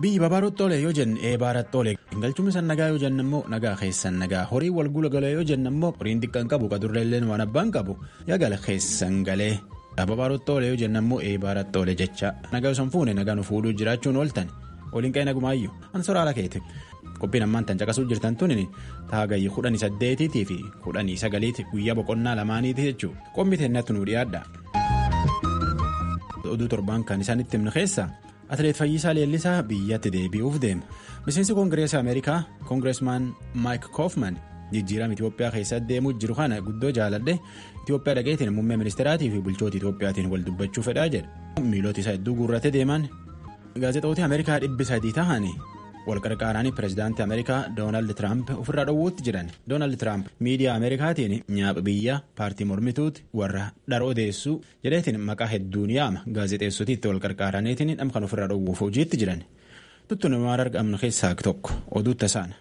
biyyi babaarottoolee yoo jenne eebaarattoole galchuun isaan nagaa yoo jenne immoo nagaa keessan nagaa horii wal gulagalee yoo jenne immoo horiin xiqqaan qabu qadurreelleen waan abbaan qabu yaagala keessan galee babaarottoolee yoo jenne immoo eebaarattoole jecha nagaa osoo hin fuune nagaa nu fuudhuu jiraachuun ooltan waliin qe'ee nagumaayyuu ansoraala keeti qophiin ammaan tan caqasuu jirtan tuni taagayyi kudhanii saddeetiitii fi kudhanii sagaliiti guyyaa boqonnaa lamaaniiti jechuudha qommi teennatti nu dhiyaadha. oduu torbaan kan isaanitti himnu keessa atileet Fayyisaa Leellisaa biyyatti deebi'uuf deema miseensi koongireesii ameerikaa koongireesmaan maayik koofman jijjiirama itiyoophiyaa keessatti deemuu jiru kana guddoo jaaladhe itiyoophiyaa dhageetiin muummee ministeeraatii fi bulchoota itiyoophiyaatiin wal dubbachuu fedhaa jedha miilota isaa hedduu guurratee deeman gaazexoota ameerikaa dhibbi sadii ta'anii wal qarqaaranii pireezidaantii ameerikaa doonaald tiraamp ofirraa dhowwuutti jiran doonaald tiraamp miidiyaa ameerikaatiin nyaapha biyya paartii mormituuti warra dhara odeessuu jedheetiin maqaa hedduun yaama gaazexeessotiitti wal qarqaaraniitiin dham kan ofirraa dhowwuuf hojiitti jiran tuttuun waan argamnu keessaa tokko oduu tasaana.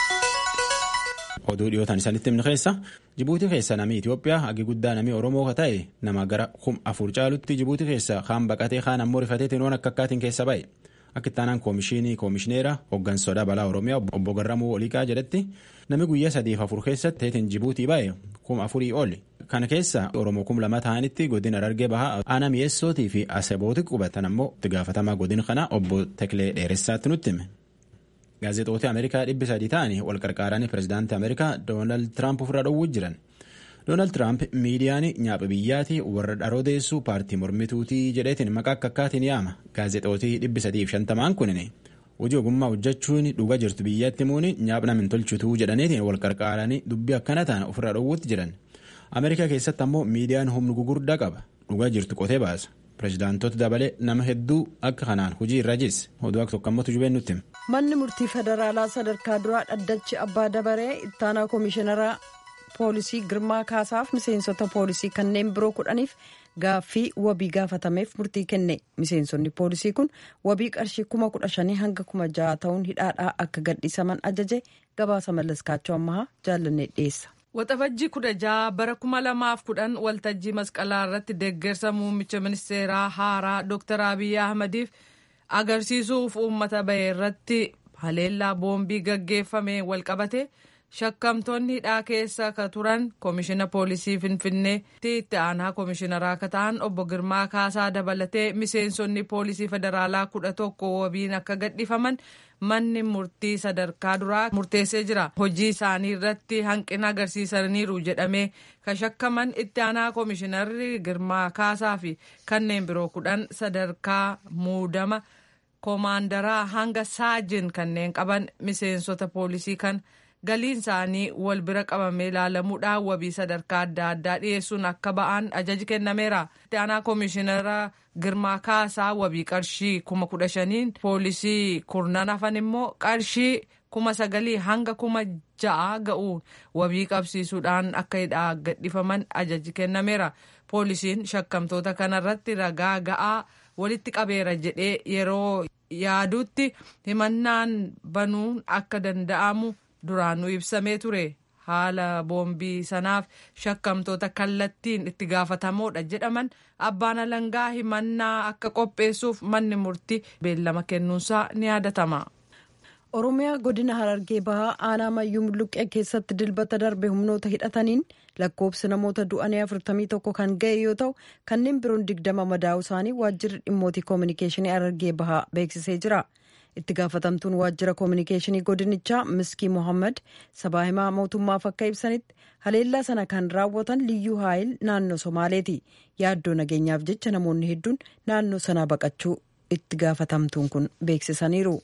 oduu dhiyootaan isaanitti himnu keessa jibuutii keessa namni itiyoophiyaa hagi guddaa namni oromoo ka ta'e nama gara kum afur caalutti jibuutii keessa kaan baqatee kaan ammoo rifateetiin waan akka akkaatiin keessa ba'e. akka ittaanaan koomishinii koomishineera hooggansoodhaa balaa oromiyaa obbo Garramuu Oliiqaa jedhetti namni guyyaa sadiif afur keessatti teetiin jibuutii ba'e kuma afurii oli kana keessa oromoo kum lama ta'anitti godina Harargee bahaa aanaa mi'eessootii fi asebooti qubatan ammoo itti gaafatamaa godina kana obbo Teklee Dheeressaatti nutti hime. gaazexoota ameerikaa dhibbi sadii ta'anii wal qarqaaranii pireezidaantii ameerikaa doonaald tiraamp ofirraa dhowwuu jiran. doonaald tiraamp miidiyaan nyaapha biyyaatii warra dhara odeessuu paartii mormituutii jedheetiin maqaa akka akkaatiin yaama gaazexootii dhibbi sadiif shantamaan kunin hojii ogummaa hojjechuun dhugaa jirtu biyyatti muuni nyaapha min tolchituu jedhaniitiin wal qarqaaranii dubbii akkana ta'an ofirraa dhowwuutti jiran ameerikaa keessatti ammoo miidiyaan humna gugurdaa qaba dhugaa jirtu qotee baasa pireezidaantoota dabalee nama hedduu akka kanaan hojii irra jisse oduu akka tokko ammoo tujubeen nutti manni murtii federaalaa sadarkaa duraa dhaddachi abbaa dabaree ittaanaa koomishineraa. poolisii girmaa kaasaaf miseensota poolisii kanneen biroo kudhaniif gaaffii wabii gaafatameef murtii kenne miseensonni poolisii kun wabii qarshii kuma kudha shanii hanga kuma ja'a ta'uun hidhaadhaa akka gadhiisaman ajaje gabaasa mallaskaachoo ammaa jaallannee dhiyeessa. waxabajjii kudha ja'a bara kuma lamaaf kudhan waltajjii masqalaa irratti deeggarsa muummicha ministeeraa haaraa dr abiy ahmadiif agarsiisuuf uummata bahe irratti haleellaa boombii gaggeeffame walqabate. shakkamtoonni hidhaa keessa ka turan koomishina poolisii finfinneetti itti aanaa koomishinaraa akka ta'an obbo girmaa kaasaa dabalatee miseensonni poolisii federaalaa kudha tokko wabiin akka gadhiifaman manni murtii sadarkaa duraa murteessee jira hojii isaanii irratti hanqina agarsiisaniiru jedhamee ka shakkaman itti aanaa koomishinarri girmaa kaasaa fi kanneen biroo kudhan sadarkaa muudama koomaandaraa hanga saajin kanneen qaban miseensota poolisii kan. galiin isaanii wal bira qabamee ilaalamuudhaan wabii sadarkaa adda addaa dhiyeessuun akka ba'an ajaji kennameera. itti aanaa koomishinara girmaa kaasaa wabii qarshii kuma kudha shaniin poolisii kurnan hafan immoo qarshii kuma sagalii hanga kuma ja'a ga'uun wabii qabsiisuudhaan akka hidhaa gadhiifaman ajaji kennameera. poolisiin shakkamtoota kanarratti ragaa ga'aa walitti qabeera jedhee yeroo yaadutti himannaan banuun akka danda'amu. duraanuu ibsamee ture haala boombii sanaaf shakkamtoota kallattiin itti gaafatamoodha jedhaman abbaan alangaa himannaa akka qopheessuuf manni murtii beellama kennuunsaa ni yaadatama. oromiyaa godina harargee bahaa aanaa mayyuu mulluqqee keessatti dilbata darbe humnoota hidhataniin lakkoobsi namoota du'anii 41 kan ga'e yoo ta'u kanneen biroon 20 madaa'uu isaanii waajjirri dhimmootii koominikeeshinii harargee bahaa beeksisee jira. itti gaafatamtuun waajjira koominikeeshinii godinichaa miskii mohaammed sabaa himaa mootummaaf akka ibsanitti haleellaa sana kan raawwatan liyyuu haayil naannoo somaaleeti yaaddoo nageenyaaf jecha namoonni hedduun naannoo sanaa baqachuu itti gaafatamtuun kun beeksisaniiru.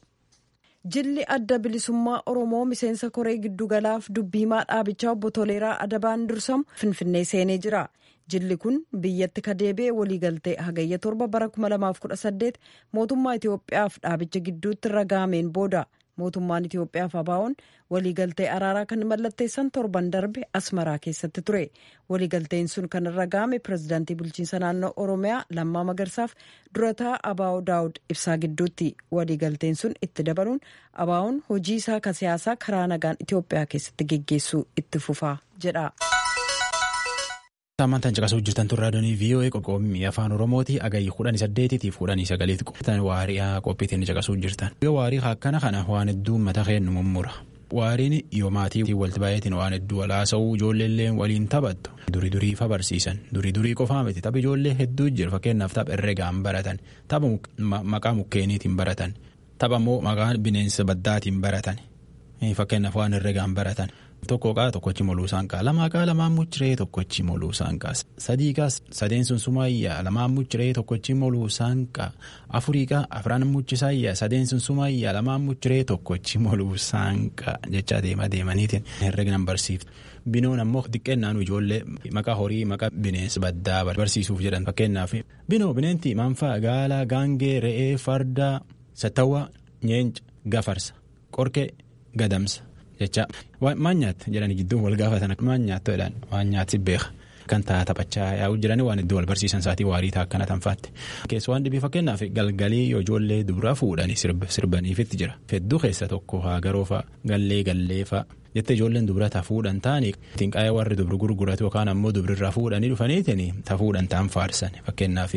jilli adda bilisummaa oromoo miseensa koree giddugalaaf dubbii himaa dhaabichaa obbo toleeraa adabaan dursamu finfinnee seenee jira. jilli kun biyyatti ka deebi'e waliigaltee hagayya torba bara 2018 mootummaa itiyoophiyaaf dhaabicha gidduutti irra gahameen booda mootummaan itiyoophiyaaf abaa'oon waliigaltee araaraa kan mallatteessan torban darbe asmaraa keessatti ture waliigalteen sun kan irra gahame pirezidaantii bulchiinsa naannoo oromiyaa lammaa magarsaaf durataa abaa'oo daawud ibsaa gidduutti waliigalteen sun itti dabaluun abaa'oon hojii isaa ka siyaasaa karaa nagaan itiyoophiyaa keessatti geggeessuu itti fufaa jedha. Saammantaan caqasuu jirtan turraa doonii VOA qoqqoobii afaan Oromooti agayyi kudhanii saddeetiitiif kudhanii sagaliitti qophatan waariyaa qophiitiin caqasuu jirtan. Yoo waarii akkana kana waan hedduu mata keennu mummura. Waariin yoo maatii walitti baay'atiin waan hedduu walaasa'uu ijoolleellee waliin taphattu. Durii durii fa barsiisan durii durii qofaa miti tapha ijoollee hedduu jira fakkeenyaaf tapha herregaan baratan tapha maqaa mukkeeniitiin baratan tapha immoo maqaa bineensa baddaatiin baratan fakkeenyaaf waan herregaan baratan. Tokko qaa tokkochi moluusaan qaa lamaa qaa lamaan muciree tokkochi moluusaan qaa sadii qaa sadeen sun sumaayyaa lamaan muciree tokkochi moluusaan qaa afurii qaa afran muchisaayyaa sadeen sun sumaayyaa lamaan muciree tokkochi moluusaan qaa jechaa deema deemaniitiin herregnan barsiiftu. Binoon ammoo xiqqeennaan ijoollee maqaa horii maqaa bineensa baddaa barsiisuuf jedhan fakkeenyaaf binoo bineentii maanfaa gaalaa gaangee re'ee fardaa sattawwaa nyeenca gafarsa qorqee gadamsa. jecha maan nyaatte jedhanii gidduu wal gaafatan maan nyaattu jedhan waan nyaatti beeka kan ta'a taphachaa yaa'u jiranii waan iddoo wal barsiisan isaatii waarii ta'a akkana tanfaatti. Keessa waan dhibii fakkeenyaaf galgalii yoo ijoollee dubraa fuudhanii sirbaniifitti jira hedduu keessa tokko haagaroofa gallee galleefa jettee ijoolleen dubra ta fuudhan ta'anii ittiin qaayee warri dubri gurguratu yookaan ammoo dubrirraa fuudhanii dhufaniitiin ta fuudhan ta'an faarsan fakkeenyaaf.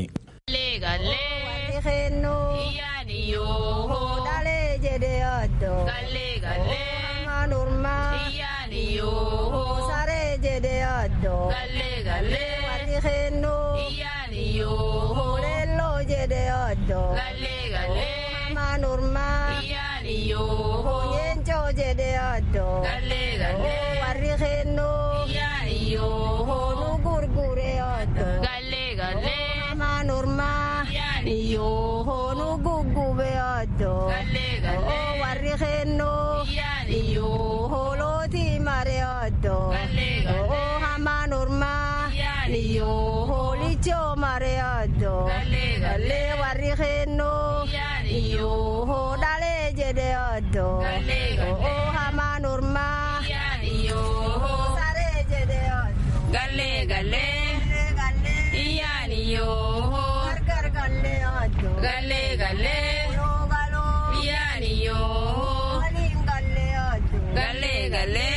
Saree jedhee addoo. Galee galee. Wati kennuu. Iyyaani yoo. Leelloo jedhee addoo. Galee galee. Hamaan urmaa. Iyyaani yoo. Yeencoo jedhee addoo. Galee galee. Warri kennuu. Iyyaani yoo. Nu gurguree addoo. Galee galee. Hamaan urmaa. Iyyaani yoo. Nu guggubee addoo. Galee galee. Warri kennuu. Iyyaani yoo. Mareodo, oh hamaan urmaa, yoo holichoo mareodo, galee warri kennuu, yoo dhalee jedheodo, oh hamaan urmaa, yoo saree jedheodo, galee galee, iyyaani yoo gargar galleodo, galee galee, yoo galoo, iyyaani yoo waliin galleodo, galee galee.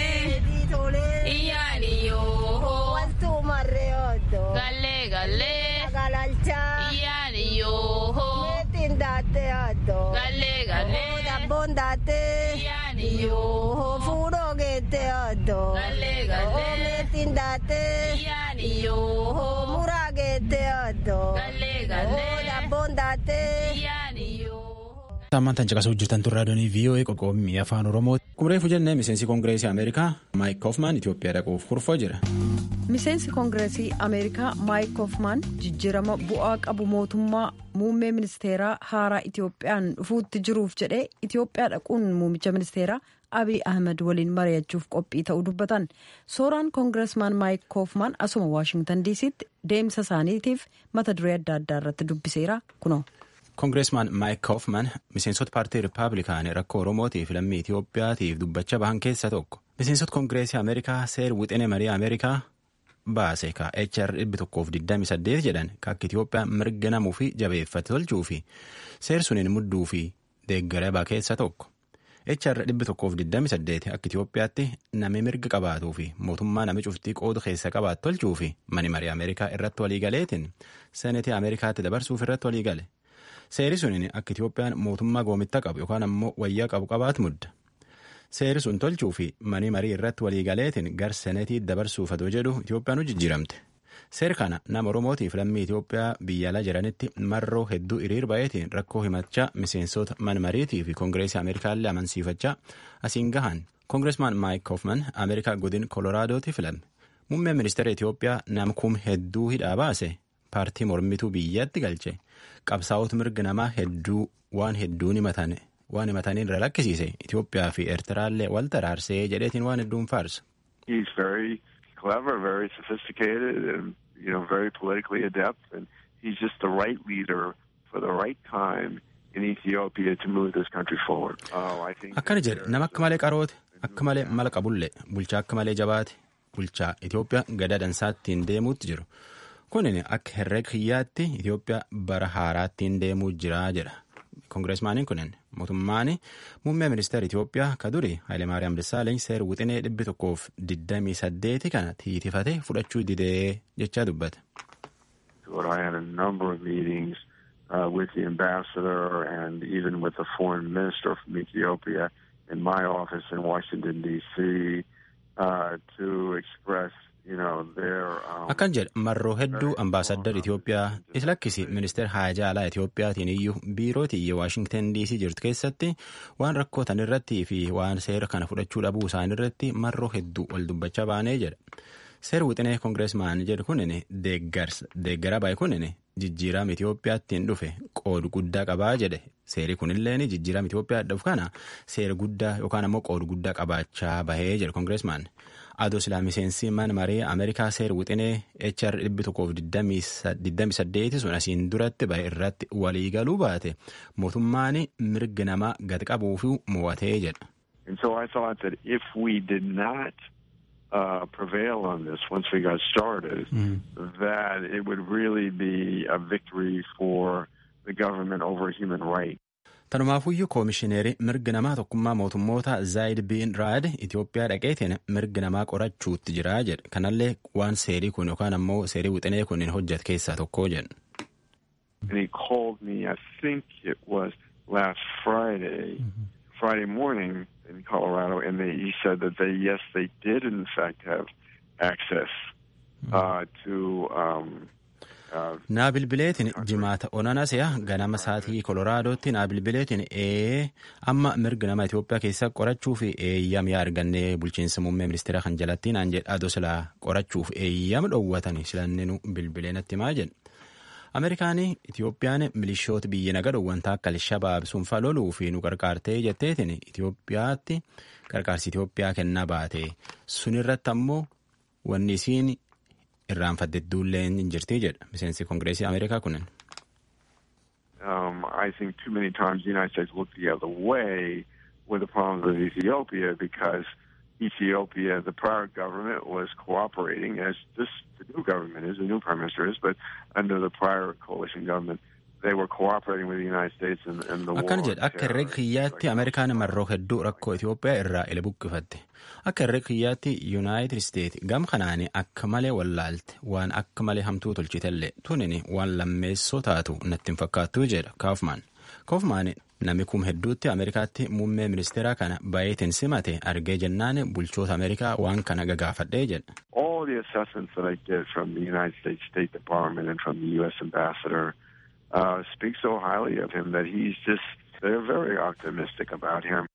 Galee galee. Galalchaa. Iyyaani yoo. Meetiin daatee addoo. Galee galee. Dabboon daatee. Iyyaani yoo. Fuudhoo geettee addoo. Galee galee. Meetiin daatee. Iyyaani yoo. Muraa geettee addoo. Galee galee. Dabboon daatee. Iyyaani yoo. Saammantaan caqasuu jirtan turraa doonii VOA qoqqoobii afaan Oromooti. Kumreefu jennee miseensi koongireesii Ameerikaa Maayik Koofmaan Itoophiyaa dhaquuf kurfoo jira. miseensi koongireesii ameerikaa maayik koofmaan jijjiirama bu'aa qabu mootummaa muummee ministeeraa haaraa itiyoophiyaan dhufuutti jiruuf jedhee itiyoophiyaa dhaquun muummicha ministeeraa abiy ahmed waliin mari'achuuf qophii ta'uu dubbatan sooraan koongireesmaan maayik koofmaan asuma waashingtan diisitti deemsa isaaniitiif mata duree adda addaa irratti dubbiseera kunoo. koongireesmaan maayik koofman miseensota paartii rippaabilikaanii rakkoo oromootiif lammii itiyoophiyaatiif dubbachaa bahan keessaa tokko miseensota koongireesii ameerikaa seer wixinee marii ameerikaa. baase ka HR dhibbi tokkoof 28 jedhan ka akka Itoophiyaa mirga namuu fi jabeeffate tolchuu fi seer suniin mudduu fi deeggarabaa keessa tokko. HR dhibbi tokkoof 28 akka Itoophiyaatti nami mirga qabaatuu fi mootummaa nami cuftii qoodu keessa qabaatu tolchuu fi mani marii Ameerikaa irratti waliigaleetiin seenetii Ameerikaatti dabarsuuf irratti waliigale. Seeri suniin akka Itoophiyaan mootummaa goomitta qabu yookaan ammoo wayyaa qabu qabaatu mudda. Seeri sun tolchuu fi manii marii irratti waliigaleetiin gar senetii dabarsuuf adoo jedhu Itoophiyaan jijjiiramte. Seeri kana nama Oromootiif lammii Itoophiyaa biyya alaa jiranitti marroo hedduu hiriir baay'eetiin rakkoo himachaa miseensota man mariitii fi koongireesii Ameerikaallee amansiifachaa asiin gahan. Koongireesmaan Maayik Koofman Ameerikaa godin Koloraadooti filame. Muummeen ministeera Itoophiyaa nama kum hedduu hidhaa baase paartii mormituu biyyatti galche. Qabsaa'ota mirga namaa hedduu waan hedduun himatane. waan himataniin irra lakkisiise Itoophiyaa fi Eertiraallee wal taraarsee jedheetiin waan hedduun faarsa. He's very clever, very sophisticated, and you know, very politically adept, and he's just the right leader for the right time in Ethiopia to move this country forward. Oh, I think. Akkana jedhe nama akka malee qaroote akka malee mala qabullee bulchaa akka malee jabaate bulchaa Itoophiyaa gada dansaattiin deemuutti jiru. Kunin akka herrega kiyyaatti Itoophiyaa bara haaraattiin deemuu jira jedha. kongireesmaaniin kunin mootummaan muummee ministeera Itoophiyaa ka duri Hayilemaariyaam Dassaaleny seer wixinee dhibbi tokkoof digdamii saddeeti kana tiitifate fudhachuu didee jechaa dubbate. I had a number of meetings uh, with the ambassador and even with the foreign minister from Ethiopia in my office in Washington, D.C. Uh, to express akkan jedhe marroo hedduu ambaasaddar Itoophiyaa isa lakkisi ministeer haajaa alaa Itoophiyaatiin iyyuu biirootii iyya Waashingtan DC jirtu keessatti waan rakkootan irratti fi waan seera kana fudhachuu dhabuu isaan irratti marroo hedduu wal dubbachaa baanee jedha. Seer wixinee kongireesmaan jedhu kunin deeggara baay'ee kunin jijjiirama Itoophiyaattiin dhufe qoodu guddaa qabaa jedhe. Seeri kunilleen jijjiirama Itoophiyaa dhufu kana seera guddaa yookaan ammoo qoodu guddaa qabaachaa bahee jedhe kongireesmaan. Adoo silaa miseensi mana maree Ameerikaa seer wixinee HR dhibbi tokkoof digdami saddeeti sun asiin duratti bahe irratti walii galuu baate mootummaan mirga namaa gad qabuu fi mo'atee jedha. And so I thought that if we did not uh, prevail on this once we got started, mm. that it would really be a victory for the government over human rights. Tanumaafuyyuu koomishineerii mirga namaa tokkummaa mootummoota Zaayid Biin Raad Itoophiyaa dhaqeetiin mirga namaa qorachuutti jira jedhe. Kanallee waan seerii kun yookaan ammoo seerii wixinee kun hojjete keessaa tokko jedhe. And he called me, I think it was last Friday, mm-hmm. Friday morning in Colorado, and they, he said that they, yes, they did in fact have access uh, to um, naa bilbileetiin jimaata onanasiya ganama saatii koloraadotti naa bilbileetiin ee amma mirga nama Itoophiyaa keessa qorachuuf eeyyam yaa argannee bulchiinsa muummee ministeera kan jalatti naan jedha adoo silaa qorachuuf eeyyam dhoowwatani silanninu bilbilee natti maa jedha. Ameerikaan Itoophiyaan milishoota biyya naga dhoowwanta akka Alshabaab sunfa loluu fi nu qarqaartee jetteetiin Itoophiyaatti qarqaarsi Itoophiyaa kennaa baate sunirratti ammoo wanni isiin irraanfatte duulleen hin jirti jedha miseensi kongireesii ameerikaa kunin. Um, I think too many times the United States looked the other way with the problems of Ethiopia because Ethiopia, the prior government was cooperating as this the new government is, the new prime minister is, but under the prior coalition government, they were cooperating with the United States in, in the war. Akkana jedha akka herrega kiyyaatti Ameerikaan marroo hedduu rakkoo Itoophiyaa irraa ila buqqifatte. Akka herrega kiyyaatti Yuunaayitid Isteet gam kanaani akka malee wallaalte waan akka malee hamtuu tolchitellee tunini waan lammeessoo taatu natti hin fakkaattuu jedha Kaufman. Kaufman namni kum hedduutti Ameerikaatti muummee ministeeraa kana baay'eetiin simate argee jennaan bulchoota Ameerikaa waan kana gagaafadhee jedha. All the assessments that I get from the United States State Department and from the U.S. Ambassador uh, speak so highly of him that he's just, they're very optimistic about him.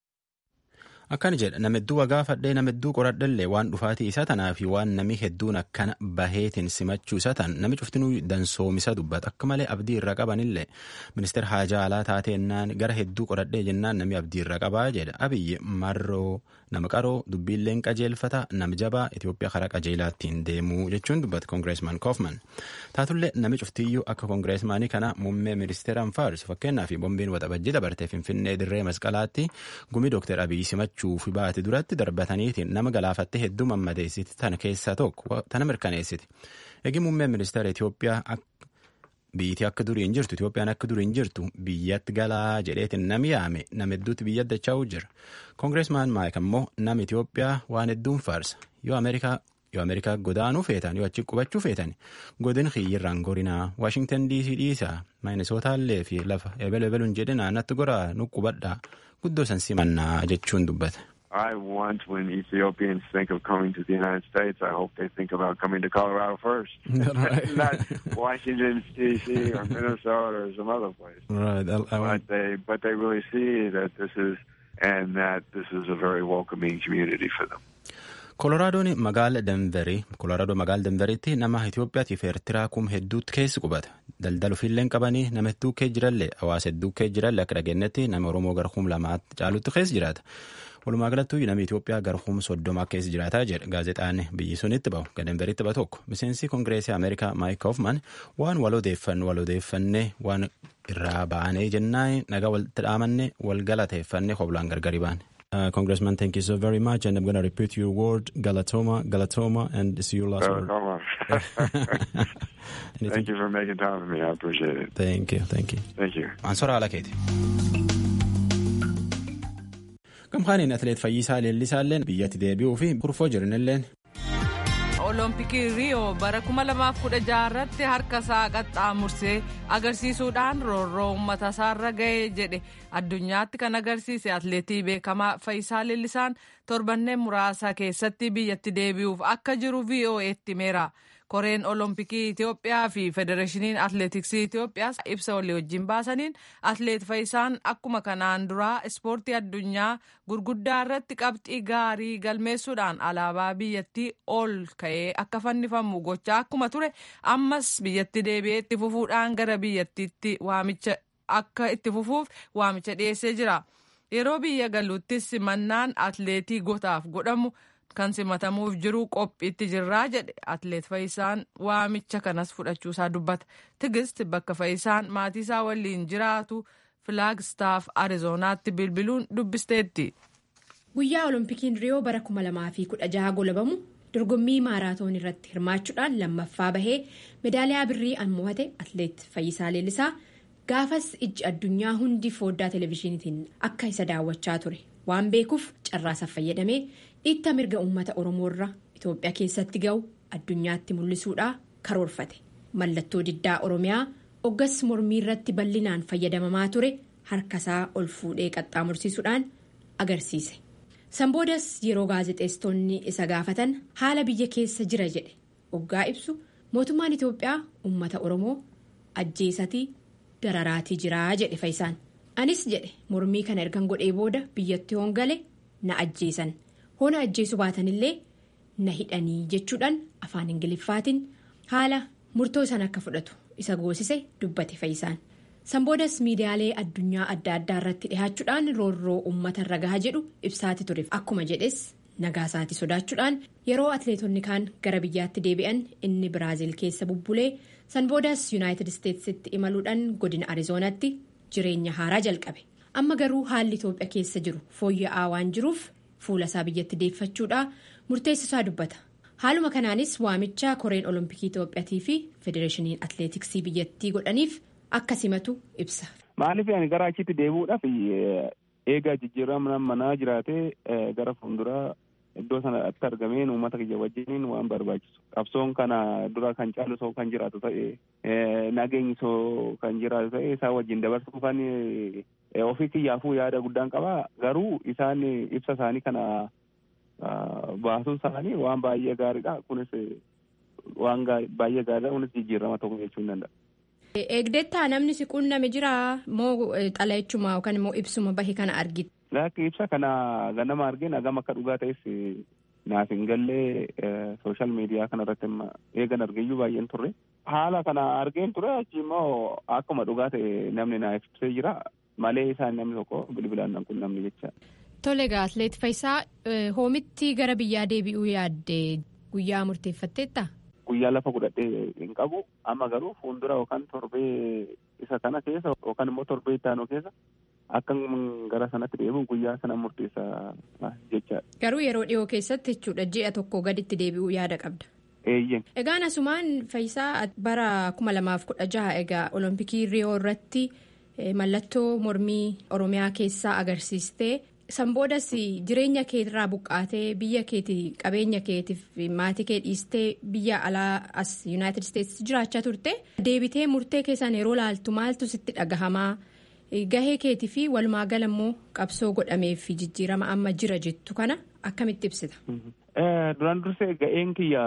Akkana jedha nama hedduu wagaafadhee nama hedduu qoradhallee waan dhufaatii isaa tanaa fi waan nami hedduun akkana baheetiin simachuu isaa tan nami cuftinuu dansoomisa dubbata akka malee abdii irra qabanillee ministeera haajaa alaa taateennaan gara hedduu qoradhee jennaan nami abdii irra qabaa jedha abiyyi marroo nama qaroo dubbiilleen qajeelfata nama jabaa Itoophiyaa karaa qajeelaattiin deemuu jechuun dubbata kongireesmaan Koofman taatullee nami cuftiyyuu akka kongireesmaanii kana muummee ministeeraan faarsu fakkeenyaa fi bombiin waxabajjii dabartee finfinnee dirree masqalaatti gumii dooktar abiyyi simachuu fi baate duratti darbataniitiin nama galaafatte hedduu mammadeessiti tana keessaa tokko tana mirkaneessiti. Egi muummeen ministeera Itoophiyaa biyyittii akka durii hin jirtu Itoophiyaan akka durii hin jirtu biyyatti galaa jedheetiin nami yaame nama hedduutti biyya addachaa'uu jira. Kongireesmaan Maayik ammoo nama Itoophiyaa waan hedduun faarsa yoo Ameerikaa yoo Ameerikaa godaanuu feetan yoo achi qubachuu feetan godin xiyyirraan gorinaa Waashingtan DC dhiisaa Maayinesotaallee fi lafa ebel ebeluun jedhinaa natti goraa nu qubadhaa guddoo san simannaa jechuun dubbata. I want when Ethiopians think of coming to the United States, I hope they think about coming to Colorado first, not Washington D.C. or Minnesota or some other place. Right. I, I but they but they really see that this is and that this is a very welcoming community for them. Koloraadoon magaala Denverii Kolooraadoo magaala Denveriitti nama Itoophiyaatiif Eertiraa kum hedduutti keessi qubata. Daldala ofiillee qabanii nama hedduu kee jirallee hawaasa hedduu kee jirallee akka dhageenyetti nama Oromoo gara kum lamaatti caalutti keessa jiraata. Walumaa galattuu namni Itoophiyaa gara kum soddoma keessa jiraataa jedha gaazexaan biyyi sunitti bahu Denveriitti bahu tokko. Miseensi Kongireesii Ameerikaa Maayik Kaufman waan wal odeeffanne wal odeeffannee waan irraa baanee jennaan nagaa walitti dhaamanne wal galateeffannee hoblaan gargari baane. Uh, Congressman, thank you so very much. And I'm going to repeat your word, Galatoma, Galatoma, and see your last Oh, word. come on. Anything? Thank you for making time for me. I appreciate it. Thank you, thank you. Thank you. Ansora haala keeti. Gamkaaniin atileet Fayyisaa Leellisaalleen biyyatti deebi'uu fi kurfoo jiranilleen olompikii riiyoo bara 2016 irratti harka isaa qaxxaamursee agarsiisuudhaan roorroo uummata isaarra ga'ee jedhe addunyaatti kan agarsiise atleetii beekamaa Fayyisaa Leellisaan torbanneen muraasa keessatti biyyatti deebi'uuf akka jiru VOA'tti himeera. koreen olompikii Itoophiyaa fi federeeshiniin atleetiksii Itoophiyaas ibsa walii wajjin baasaniin atleet Fayyisaan akkuma kanaan duraa ispoortii addunyaa gurguddaa irratti qabxii gaarii galmeessuudhaan alaabaa biyyattii ol ka'ee akka fannifamu gochaa akkuma ture ammas biyyatti deebi'ee itti fufuudhaan gara biyyattiitti waamicha akka itti fufuuf waamicha dhiyeessee jira. Yeroo biyya galuuttis simannaan atleetii gotaaf godhamu. kan simatamuuf jiru qophiitti jirraa jedhe atleet Fayyisaan waamicha kanas fudhachuusaa dubbata tigist bakka Fayyisaan maatii isaa waliin jiraatu filaagstaaf ariizoonaatti bilbiluun dubbisteetti. guyyaa olompikiin riyoo bara 2016 golabamu dorgommii maaraatoon irratti hirmaachuudhaan lammaffaa bahee medaaliyaa birrii an mo'ate atleet Fayyisaa Leellisaa gaafas ijji addunyaa hundi fooddaa televezyiiniitiin akka isa daawwachaa ture waan beekuuf carraasaaf fayyadamee. dhiitta mirga uummata oromoorra itoophiyaa keessatti ga'u addunyaatti mul'isuudhaa karoorfate mallattoo diddaa oromiyaa oggas mormii irratti bal'inaan fayyadamamaa ture harkasaa ol fuudhee qaxxaamursiisuudhaan agarsiise sanboodas yeroo gaazexeessitoonni isa gaafatan haala biyya keessa jira jedhe oggaa ibsu mootummaan itoophiyaa uummata oromoo ajjeesatii dararaatii jiraa jedhe fayyisaan anis jedhe mormii kana ergan godhee booda biyyatti hoongale na ajjeesan. hoona ajjeesu baatanillee na hidhanii jechuudhaan afaan ingiliffaatiin haala murtoo san akka fudhatu isa goosise dubbate fayyisaan sanboodas miidiyaalee addunyaa adda addaa irratti dhihaachuudhaan roorroo uummata irra gahaa jedhu ibsaati ture akkuma jedhes nagaasaati sodaachuudhaan yeroo atleetonni kaan gara biyyaatti deebi'an inni biraaziil keessa bubbulee sanboodas yuunaayitid isteetsitti imaluudhaan godina ariizoonaatti jireenya haaraa jalqabe amma garuu haalli itoophiyaa keessa jiru fooyya'aa waan jiruuf. fuula isaa biyyatti deeffachuudhaa murteessisaa dubbata haaluma kanaanis waamicha koreen olompikii itoophiyaatii fi federeeshiniin atleetiksii biyyattii godhaniif akka simatu ibsa. maaliif ani gara achitti deebi'uudhaaf eegaa jijjiirama manaa jiraatee gara fuulduraa iddoo sanatti argameen uummata kiyya wajjiniin waan barbaachisu qabsoon kana dura kan caalu soo kan jiraatu ta'e nageenyi soo kan jiraatu ta'e isaa wajjin dabarsuuf kan ofii kiyyaafuu yaada guddaan qaba garuu isaan ibsa isaanii kana baasuun isaanii waan baay'ee gaariidha kunis waan baay'ee gaariidha kunis jijjiirama tokko jechuu hin danda'a. Eegdettaa namni si quunname jira moo xalayaachuma yookaan immoo ibsuma bahe kana argite. Laakki ibsa kana ganama argeen hagam akka dhugaa ta'es naaf hin gallee sooshaal miidiyaa kanarratti eegan argeeyyuu baay'een turre. Haala kana argeen ture achi immoo akkuma dhugaa ta'e namni naaf ibsee jira malee isaan namni tokko bilbilaan nan quunnamne jecha. Tole egaa atleet Fayisaa hoomitti gara biyyaa deebi'uu yaadde guyyaa murteeffatteetta? Guyyaa lafa godhadhee hin qabu amma garuu fuuldura yookaan torbee isa kana keessa yookaan immoo torbee ittaanoo keessa akka gara sanatti deebi'u guyyaa sana murteessaa jechaadha. Garuu yeroo dhiyoo keessatti jechuudha ji'a tokko gaditti deebi'uu yaada qabda. Eeyyee. Egaan asumaan Fayisaa bara kuma lamaaf kudha jaha egaa olompikii riyoo irratti mallattoo mormii oromiyaa keessaa agarsiistee. Sanboodas jireenya keetirraa buqqaatee biyya keetii qabeenya keetiif maatii kee dhiistee biyya alaa as yuunaayitid isteetsi jiraachaa turte deebitee murtee keessaan yeroo laaltu maaltu sitti dhagahamaa gahee keetii fi walumaa gala immoo qabsoo godhamee fi jijjiirama amma jira jettu kana akkamitti ibsita. Duraan dursee ga'een kiyya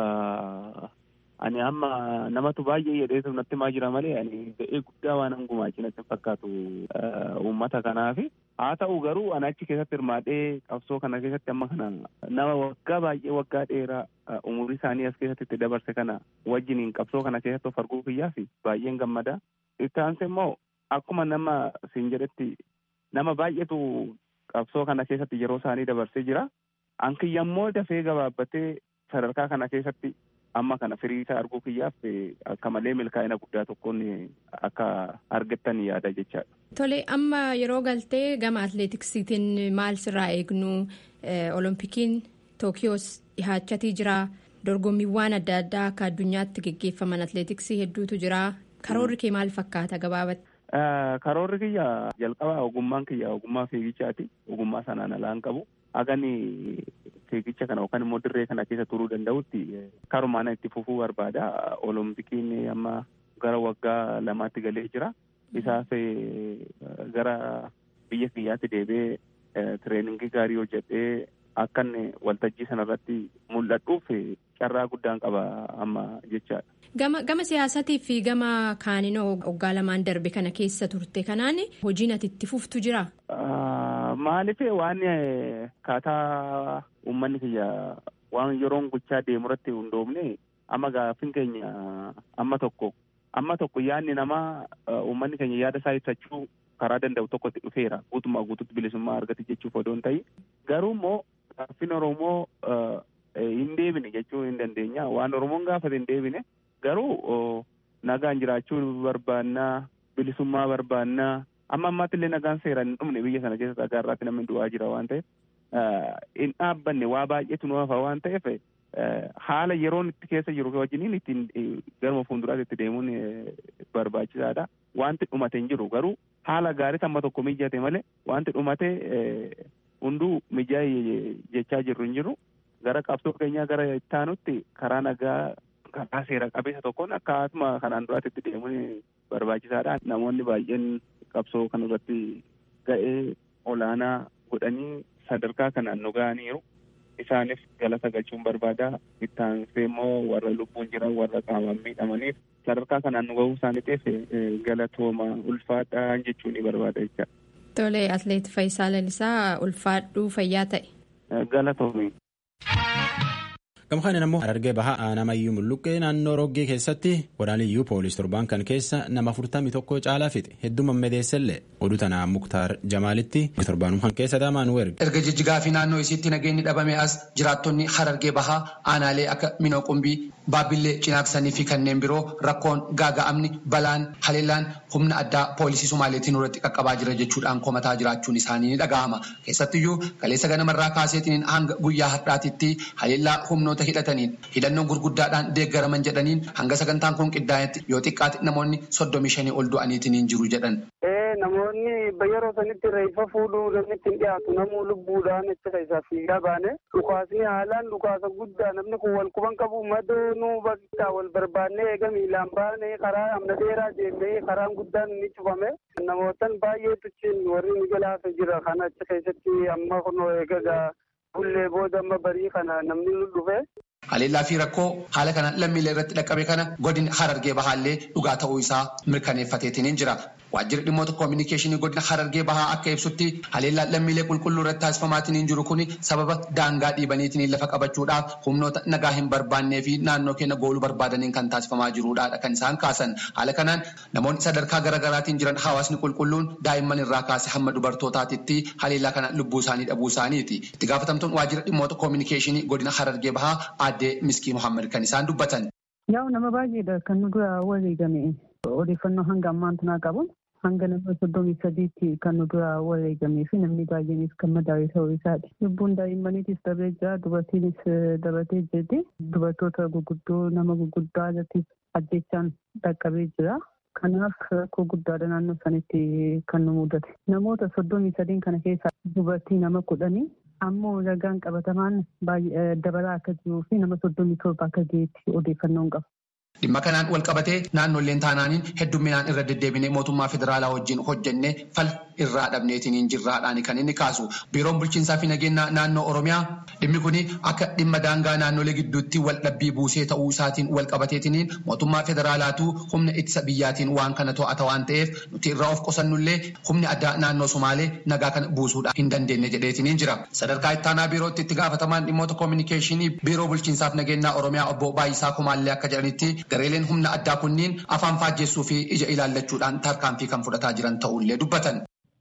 ani amma namatu baay'ee jedheetu natti maa jira malee ani ga'ee guddaa waan gumaachuu natti fakkaatu uummata kanaafi. haa ta'u garuu ani achi keessatti hirmaadhee qabsoo kana keessatti amma kana nama waggaa baay'ee waggaa dheeraa umurii isaanii as keessatti itti dabarse kana wajjiniin qabsoo kana keessatti of arguu kiyyaaf baay'een gammada. Itti aansee immoo akkuma nama siin jedhetti nama baay'eetu qabsoo kana keessatti yeroo isaanii dabarsee jira. Ankiyya immoo dafee gabaabbatee sadarkaa kana keessatti amma kana firii isaa arguu kiyyaaf akka malee milkaa'ina guddaa tokkoon akka argattan yaada jechaadha. Tole amma yeroo galtee gama atleetiksiitiin maal sirraa eegnu olompikiin tookiyoos dhihaachatii jira dorgommiiwwan adda addaa akka addunyaatti geggeeffaman atleetiksii hedduutu jira karoorri kee maal fakkaata gabaabatti. Karoorri kiyya jalqaba ogummaan kiyya ogummaa fiigichaati ogummaa sanaan alaan qabu hagani fiigicha kana yookaan immoo dirree kana keessa turuu danda'utti karumaan itti fufuu barbaada olompikiin amma gara waggaa lamaatti galee jira isaaf gara biyya kiyyaatti deebi'ee tireeningii gaarii hojjedhee akkan waltajjii sanarratti mul'adhuuf carraa guddaan qaba amma jechaadha. Gama gama siyaasatii fi gama kaaninoo waggaa lamaan darbe kana keessa turte kanaan hojiin ati itti fuftu jira. Maaliif waan kaataa uummanni kiyya waan yeroon gochaa deemu irratti hundoofne amma gaaffiin keenya amma tokko amma tokko yaadni namaa uummanni keenya yaada isaa ibsachuu karaa danda'u tokkotti dhufeera guutummaa guututti bilisummaa argate jechuuf odoo hin ta'in garuu immoo gaaffiin Oromoo hin deebine jechuu hin dandeenya waan Oromoon gaafate hin deebine garuu nagaan jiraachuu barbaannaa bilisummaa barbaannaa amma ammaatti illee nagaan seeraan hin dhumne biyya sana keessa dhagaa irratti namni du'aa jira waan ta'eef hin dhaabbanne waa baay'eetu nu hafa waan ta'eef haala yeroon itti keessa jiru wajjiniin ittiin garuma fuulduraatti itti deemuun barbaachisaadha. Wanti dhumate hin jiru garuu haala gaarii amma tokko mijate malee wanti dhumate hunduu mijaa'ee jechaa jirru hin jiru. Gara qabsoo keenyaa gara ittaanutti karaa nagaa karaa seera qabeessa tokkoon akkasuma kanaan duraatti itti deemuun barbaachisaadha. Namoonni baay'een qabsoo kanarratti ga'ee olaanaa godhanii sadarkaa kanaan nu ga'aniiru. Isaanis galata galchuun barbaada. Ittaansee immoo warra lubbuun jiran warra qaamaan miidhamaniif sadarkaa kanaan nu ga'uu isaaniitiif galatooma ulfaadhaa jechuun ni barbaada jecha. Tole atleet Fayyisaa Lalisaa ulfaadhuu fayyaa ta'e. Galatoomi. Gamkaan ammoo Harargee bahaa aanamayyuu mulluqqee naannoo roggee keessatti waraaniyyuu poolis torbaan kan keessa nama afurtamii tokko caalaa fixe hedduu mammadeessellee oduu tanaa muktaar jamaalitti torbaanumaan keessa daamaan erge. Erga jijjigaa fi naannoo isiitti nageenyi dhabame as jiraattonni Harargee bahaa aanaalee akka Minoo Qumbii, Baabbillee, Cinaaksanii fi kanneen biroo rakkoon gaaga'amni balaan haleellaan humna addaa poolisii Somaaleetiin irratti qaqqabaa jira jechuudhaan komataa jiraachuun isaanii ni dhaga'ama. Keessattiyyuu kaleessa ganamarraa kaaseetiin hanga guyyaa har'aatitti haleellaa humnoota hidhataniin hidhannoo gurguddaadhaan deeggaraman jedhaniin hanga sagantaan kun qindaa'etti yoo xiqqaate namoonni soddomii shanii ol du'aniitiin jiru jedhan. Namoonni yeroo sanitti reeffa fuudhuu namni ittiin dhiyaatu namuu lubbuudhaan itti keessaa fiigaa baane dhukaasni haalaan dhukaasa guddaa namni kun wal quban qabu madoonuu bakka wal barbaannee eega miilaan baane karaa amna dheeraa deemnee karaan guddaan ni cufame namootan baay'eetu cin warri ni galaafe jira kana achi keessatti amma kunoo eega bullee booda amma barii kana namni nu dhufe. Haleellaa fi rakkoo haala kana lammiilee irratti dhaqqabe kana godina Harargee Bahaallee dhugaa ta'uu isaa mirkaneeffateetiin jira. Waajjirri dhimmoota koominikeeshinii godina Harargee Bahaa akka ibsutti haleellaa lammiilee qulqulluu irratti taasifamaatiin jiru kun sababa daangaa dhiibaniitiin lafa qabachuudhaaf humnoota nagaa hin barbaannee fi naannoo keenya gooluu barbaadaniin kan taasifamaa jiruudha kan isaan kaasan. Haala kanaan namoonni sadarkaa garaagaraatiin jiran hawaasni qulqulluun daa'imman irraa kaase hamma dubartootaatitti haleellaa kana lubbuu isaanii dhabuu isaaniiti. Itti gaafatamtuun waajjira dhimmoota koominikeeshinii godina Harargee Bahaa aadde Miskii Muhammad kan isaan dubbatan. Yaa'u nama baay'eedha kan nu dura wareegame odeeffannoo hanga ammaantu naa qabuun hanga nama soddomii sadiitti kan nu dura wareegamee fi namni baay'eenis kan madaa'e ta'uu isaati. Lubbuun daa'immaniitis darbee jira dubartiinis dabatee jirti. Dubartoota gurguddoo nama gurguddaa irratti ajjechaan dhaqqabee jira. Kanaaf rakkoo guddaadha naannoo sanitti kan nu mudate. Namoota soddomii sadiin kana keessaa dubartii nama kudhanii ammoo ragaan qabatamaan dabalaa akka jiruu fi nama soddomii torba akka ga'eetti odeeffannoon qaba. Dhimma kanaan wal qabatee naannoleen taanaaniin heddumminaan irra deddeebinee mootummaa federaalaa wajjin hojjennee fal irraa dhabneetiin hin jirraadhaan kan inni kaasu. Biiroon bulchiinsaa fi nageenya naannoo Oromiyaa dhimmi kun akka dhimma daangaa naannolee gidduutti wal dhabbii buusee ta'uu isaatiin wal qabateetiin mootummaa federaalaatu humna ittisa biyyaatiin waan kana to'ata waan ta'eef nuti irraa of qusannullee humni addaa naannoo Somaalee nagaa kana buusuudhaan hin dandeenye jedheetiin jira. Sadarkaa ittaanaa biirootti itti gaafatamaan dhimmoota koominikeeshinii biiroo bulchiinsaaf nageenya Oromiyaa obbo Baay'isaa Kumaallee akka jedhanitti gareeleen humna addaa kunniin afaan faajjeessuu fi ija ilaallachuudhaan tarkaanfii kan fudhataa jiran ta'ullee dubbatan.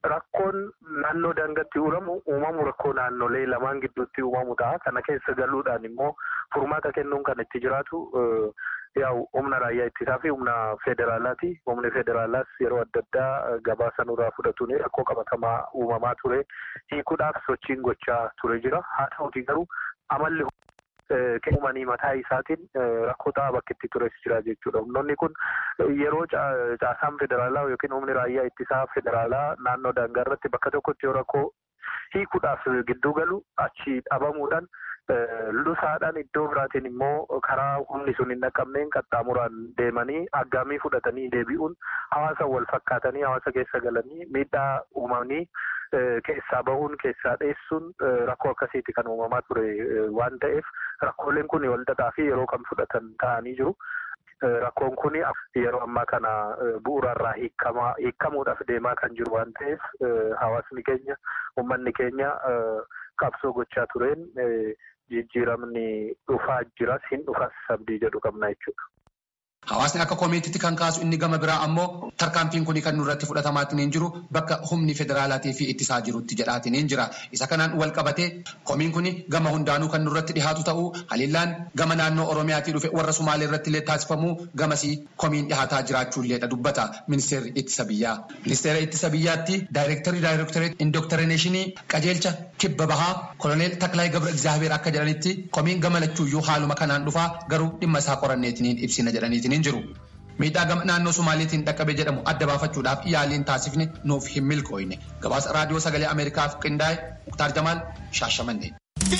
rakkoon naannoo daangatti uuramu uumamu rakkoo naannolee lamaan gidduutti uumamu ta'a. Kana keessa galuudhaan immoo furmaata kennuun kan itti jiraatu yaa'u humna raayyaa ittisaa fi humna federaalaati. Humni federaalaas yeroo adda addaa gabaasa nurraa fudhatuun rakkoo qabatamaa uumamaa ture. Hiikuudhaaf sochiin gochaa ture jira. Haa ta'uuti garuu amalli uumanii mataa isaatiin rakkoo ta'aa bakka itti tures jira jechuudha. Humnoonni kun yeroo caasaan federaalaa yookiin humni raayyaa ittisaa federaalaa naannoo daangaa irratti bakka tokkotti yoo rakkoo hiikuudhaaf gidduu galu achi dhabamuudhaan lusaadhaan iddoo biraatiin immoo karaa humni sun hin dhaqqabneen qaxxaamuraan deemanii aggaamii fudhatanii deebi'uun hawaasa wal fakkaatanii hawaasa keessa galanii miidhaa uumanii keessaa bahuun keessaa dheessuun rakkoo akkasiiti kan uumamaa ture waan ta'eef rakkooleen kun walxaxaa fi yeroo kan fudhatan ta'anii jiru. Rakkoon kun yeroo ammaa kana bu'uurarraa hiikamuudhaaf deemaa kan jiru waan ta'eef hawaasni keenya uummanni keenya qabsoo gochaa tureen jijjiiramni dhufaa jiras hin dhufas abdii jedhu qabna jechuudha. Hawaasni akka komiitiitti kan kaasu inni gama biraa ammoo tarkaanfiin kun kan nurratti fudhatamaatiin hin jiru bakka humni federaalaatii fi ittisaa jirutti jedhaatiin hin jira. Isa kanaan wal qabatee komiin kun gama hundaanuu kan nurratti dhihaatu ta'uu haliillaan gama naannoo Oromiyaatii dhufe warra Sumaalee irratti illee taasifamuu gamasii komiin dhihaataa jiraachuulleedha dubbata ministeerri ittisa biyyaa. Ministeera ittisa biyyaatti daayirektarii daayirektarii indokterineeshinii qajeelcha kibba bahaa koloneel Taklaayi Gabra Egzaabeer akka jedhanitti komiin gama lachuuyyuu haaluma kanaan dhufaa garuu dhimma isaa qoranneetiin ibsina jedhaniitiin hin jiru. Miidhaa gama naannoo Somaaliitiin dhaqqabe jedhamu adda baafachuudhaaf yaaliin taasifne nuuf hin milkooyne. Gabaasa raadiyoo sagalee Ameerikaaf qindaa'e Muktaar Jamaal Shaashamannee.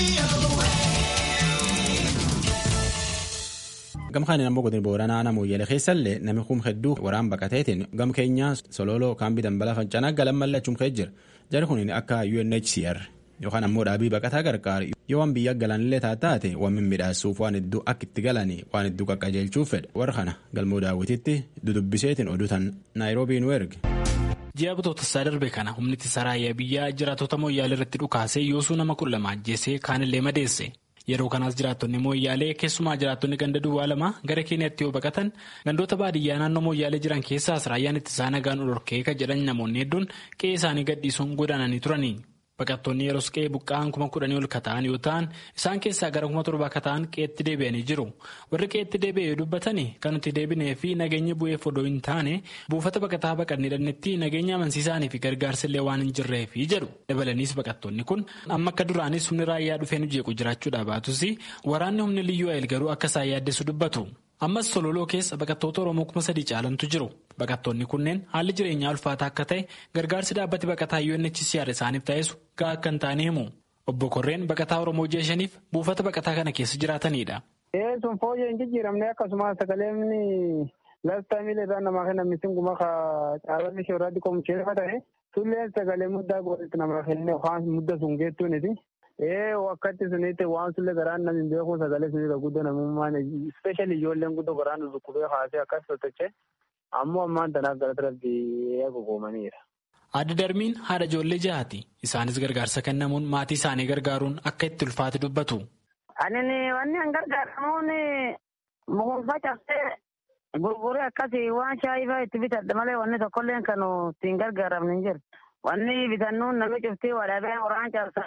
Gam kaaniin ammoo godina booranaa nama Moyyalee keessallee namni kum hedduu waraan baqateetiin gam keenyaa sololoo kaambii dambalaa fincanaa galan mallachuun ka'ee jira. Jari kun akka UNHCR yookaan ammoo dhaabii baqataa gargaaru yoo waan biyya galanillee taate waan mimmiidhaasuuf waan hedduu akka itti galanii waan hedduu qaqqajeelchuuf fedha. Warra kana galmoo daawwititti dudubbiseetiin oduutan naayiroobii nu erge. Ji'a bitootessaa darbe kana humni ittisa raayyaa biyyaa jiraattota Moyyaalee irratti dhukaasee yoosuu nama kudha lama ajjeesee kaanillee madeesse. Yeroo kanaas jiraattonni Moyyaalee keessumaa jiraattonni ganda duwwaa lama gara Keeniyaatti yoo baqatan gandoota baadiyyaa naannoo Moyyaalee jiran keessaas raayyaan ittisaa nagaan dhorkee kan jedhan namoonni hedduun qe'ee isaanii gadhiisuun godaananii turani. Baqattoonni yeroo qe'ee buqqa'an kuma kudhanii ol kata'an yoo ta'an isaan keessaa gara kuma torba kata'an qe'eetti deebi'anii jiru. Warri qe'eetti deebi'e yoo dubbatani kan nuti deebinee fi nageenya bu'eef odoo hin taane buufata baqataa baqannee dhannetti nageenya amansiisaanii fi gargaarsillee waan hin jirreefi jedhu. Dabalaniis baqattoonni kun amma akka duraanis humni raayyaa dhufee nu jeequ jiraachuudhaa baatus waraanni humni liyyuu ayil garuu akka isaan yaaddeessu dubbatu. Ammas sololoo keessa baqattoota Oromoo kuma sadii caalantu jiru. Baqattoonni kunneen haalli jireenyaa ulfaataa akka ta'e gargaarsi dhaabbati baqataa UNHCR isaaniif taasisu gahaa akka hin taane himu. Obbo Korreen baqataa Oromoo ji'a shaniif buufata baqataa kana keessa jiraatanidha. Sun fooyyee hin jijjiiramne akkasumas sagaleen laastaamiil irraa namaa kennan misin guma caalonni ishee irratti qomucheeffa ta'e sulleen sagalee muddaa godhatti namaa kenne waan mudda sun geettuuniti. Ee wakkatti sunitti waan sulle garaan namni beeku sagalee sunirra guddoo namummaan ispeeshali ijoolleen guddoo garaan dhukkubee haasee akkas sochoche ammoo ammaan tanaaf gara rabbii eegugoomaniira. Adda darbiin haadha ijoollee jahaati. Isaanis gargaarsa kennamuun maatii isaanii gargaaruun akka itti ulfaate dubbatu. Ani wanni an gargaaramuun mukuufa cabsee gurguree akkasii waan shaayii fa'aa itti bitadhe malee wanni tokkollee kan ittiin gargaaramne hin jiru. Wanni bitannuun namni cuftii wadhabee waraan cabsa.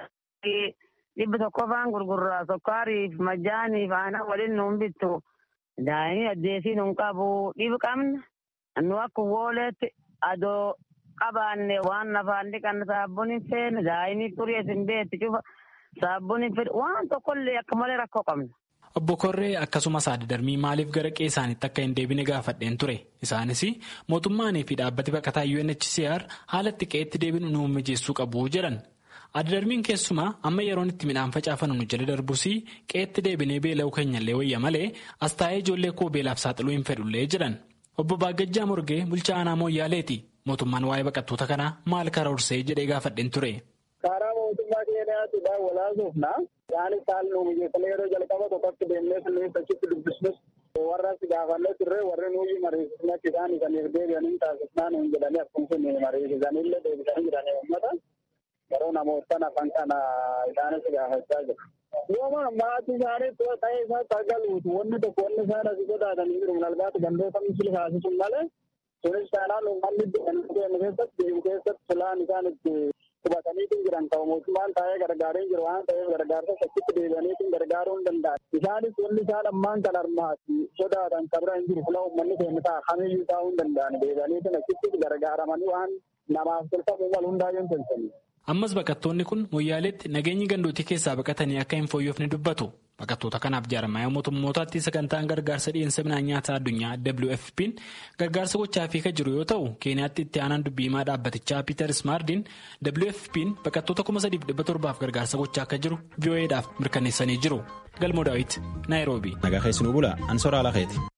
dhibbi tokko faan gurgurraa sukkaariif majjaaniif aannan waliin nuun bittu daa'imni addeesii nuun qabu dhibi qabna nu akka wooleetti adoo qabaanne waan nafaan dhiqanne saabbuun hin feene daa'imni xurii isin beetti cufa saabbuun hin fedhe waan tokkollee akka malee rakkoo qabna. Obbo Korree akkasumas adda darbii maaliif gara qe'ee isaaniitti akka hin deebine gaafadheen ture. Isaanis mootummaanii fi dhaabbati baqataa UNHCR haala itti qe'eetti deebinu nu mijeessuu qabu jedhan. Adda darbiin keessumaa amma yeroon itti midhaan facaafannu nu jala darbus qe'eetti deebinee beela'uu keenyallee wayya malee as taa'ee ijoollee koo beelaaf saaxiluu hin fedhullee jedhan. Obbo Baagajjaa Morgee bulchaa aanaa Mooyyaaleeti. Mootummaan waa'ee baqattoota kanaa maal karoorsee jedhee gaafadheen ture. Karaa mootummaa keenyaatidhaan walaasuufna. Isaanis haala nu mijeessanii yeroo jalqaba tokkotti deemnee sunniin achitti dubbisnus warras gaafannee turre warri nuyi mariisisnee isaan isaniif deebi'anii taasisnaa nuun jedhanii akkuma sun mariisisanillee deebisanii jiranii uummata. Yeroo namoota afaan kana isaanis gaafachaa jiru. Yooma maatii isaanii ta'ee isaa tagaluutu wanni tokko wanni isaan asii sodaatanii jiru. Nalbaatu gandoota misili kaasisuun malee Sunis taanaan uummanni deemu keessatti deemu keessatti filaan isaan itti qubataniitiin jiran ta'u mootummaan taa'ee gargaaree jiru waan ta'eef gargaarsa achitti deebi'aniitiin gargaaruu hin danda'an. Isaanis wanni isaan ammaan kan armaati sodaatan kabira hin jiru fula uummanni keenya ta'a kamiyyuu taa'uu hin danda'an deebi'aniitiin achitti gargaaramanii waan namaaf tolfamuu malu hundaayyuu hin tolchanii. Ammas baqattoonni kun moyyaaleetti nageenyi gandootii keessaa baqatanii akka hin fooyyofne dubbatu. Baqattoota kanaaf jaarmayaa mootummootaatti sagantaan gargaarsa dhiyeessa midhaan nyaataa addunyaa WFP'n gargaarsa gochaafii kan jiru yoo ta'u keeniyaatti itti aanaan dubbii himaa dhaabbatichaa Peter Smardiin WFP'n baqattoota kuma sadiif dhibba torbaaf gargaarsa gochaa akka jiru VOA'dhaaf mirkaneessanii jiru. Galmoo Daawit Naayiroobii. Nagaa keessanuu bula Ansoraa Lakeeti.